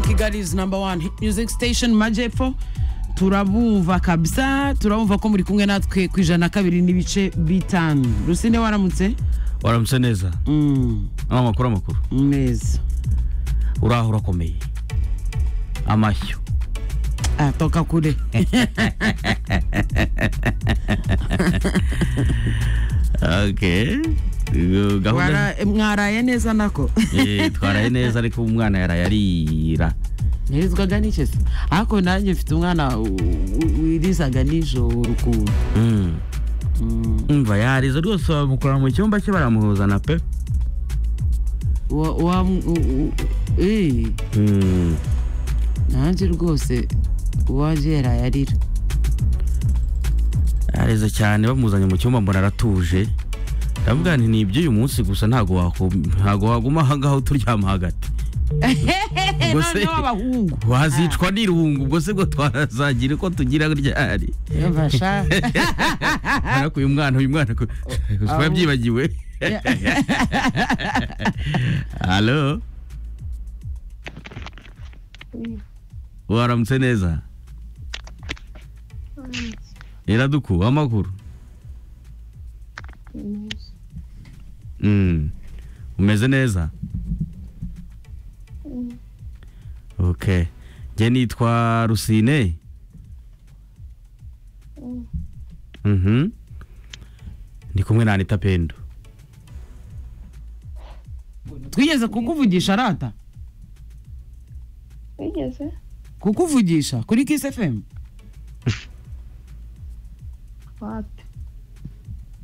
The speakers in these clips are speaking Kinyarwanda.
Kigali number one hit music station majyepfo turabumva kabisa turabumva ko muri kumwe natwe ku ijana na kabiri n'ibice bitanu rusine waramutse waramutse neza Mm, ni amakuru amakuru neza uraho urakomeye amashyo Ah, toka kure okay Iyo gahunda Wara- mwaraye neza nako Eh, twaraye neza ariko umwana yaraye arira ntirizwaga n'icyo se ariko nanjye mfite umwana u- u- wirizaga nijoro ukuntu Mm. Mm, umva yarize rwose bamukura mu cyumba cye baramuzana pe wa- wa- u- u- eh, Mm. nanjye rwose uwaje yaraye arira yarize cyane bamuzanye mu cyumba mbona aratuje ndavuga nti ni iby'uyu munsi gusa ntago waku- ntago waguma aha ngaha uturyama hagati Ubwo se- noneho abahungu wazicwa n'irungu ubwo se bwo twarazagira uko tugira ryari Yumva sha. ariko uyu mwana uyu mwana ko- aho- usaba byibagiwe halo waramutse neza iradukuba amakuru Mm. umeze neza okay njye nitwa rusine mhm ndi kumwe na anita pendo twigeze kukuvugisha arata wigeze kukuvugisha kuri kiss fm wapi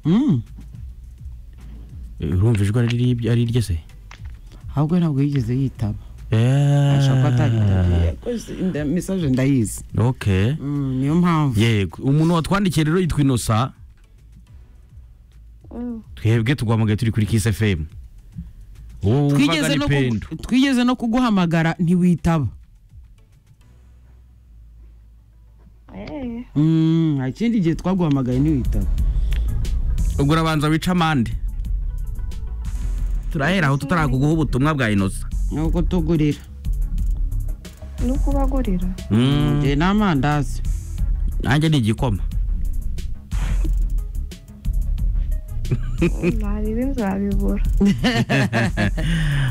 Mm, Eh, urumva ijwi ari riribyo- ari irye se ahubwo ntabwo yigeze yitaba Eh. ashaka atari mesaje ndayizi okay Mm, niyo mpamvu yego umuntu watwandikiye rero yitwa inosa Mm, twebwe tugwamagaye turi kuri kiss fm wowe wumvaga twigeze ni no, kugu- pendo twigeze no kuguhamagara ntiwitaba eh, Mm, nta kindi gihe twaguhamagaye ntiwitaba ubwo urabanza wica amande turahera aho tutarakuguha ubutumwa bwa inosa nuko tugurira ni ukubagurira Mm, ngiye n'amandazi nanjye ni igikoma naribi nzabibura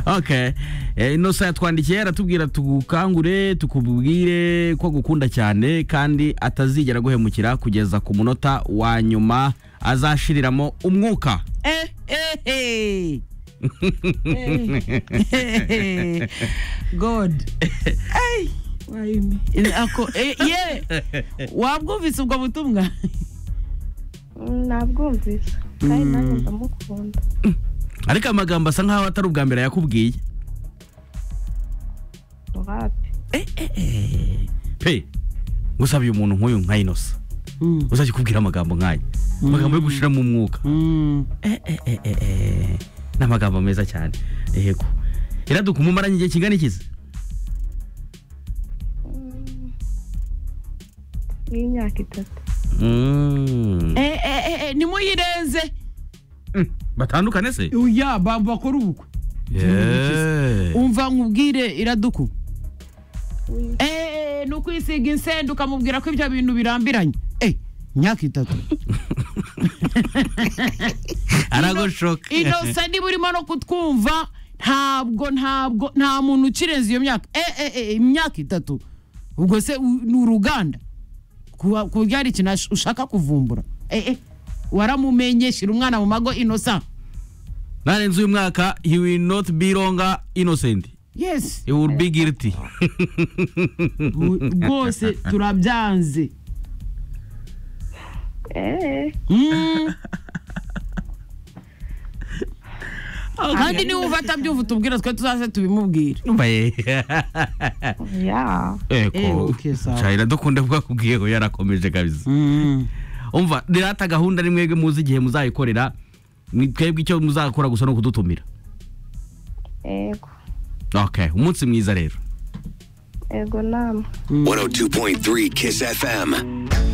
okay Eh, inosa yatwandikiye aratubwira tugukangure tukubwire ko agukunda cyane kandi atazigera aguhemukira kugeza ku munota wa nyuma azashiriramo umwuka Eh, eh, eh. Eh. god Ay. Ako- eh, ye. wabwumvise ubwo butumwa Mm, nabwumvise kandi nanjye ndamukunda ariko amagambo asa nkaho atari ubwa mbere yakubwiye wapi pe gusa uyu umuntu nk'uyu nka inosa Mm, uzajya ukubwira amagambo nk'aya amagambo yo gushiramo umwuka mm. Eh, eh, eh, eh, eh. ni amagambo meza cyane yego iraduka umumaranye igihe kingana ikizi Mm, n'imyaka itatu Mm. Eh, eh, eh, eh, nimuyirenze Mm. batandukane se ya bamba bakora ubukwe Yeah. umva nkubwire iraduku Wi- Eh, ni ukwisiga insenda ukamubwira ko ibyo bintu birambiranye Eh, imyaka itatu aragoshoka inosa niba urimo no kutwumva ntabwo ntabwo nta muntu ukirenza iyo myaka Eh, eh, eh, imyaka itatu ubwo se u- ni uruganda Kuba- ku buryo hari ikintu ash- ushaka kuvumbura Eh, eh, waramumenye shyira umwana mu mago inosa narenze uyu mwaka you will not be longer innocent yes you will be guilty Bu- rwose turabyanze eh, Mm. kandi niba uva atabyumva utubwira twe tuzaze tubimubwire Mbaye. ya Eh, Eko. okay, sawa. Cya iradukunda bwakubwiye ko yarakomeje kabisa. Mm. Umva rirata gahunda ni mwebwe muzi igihe muzayikorera ni twebwe icyo muzakora gusa ni ukudutumira. ego Okay, umunsi mwiza rero. ego nama 102.3 Kiss FM.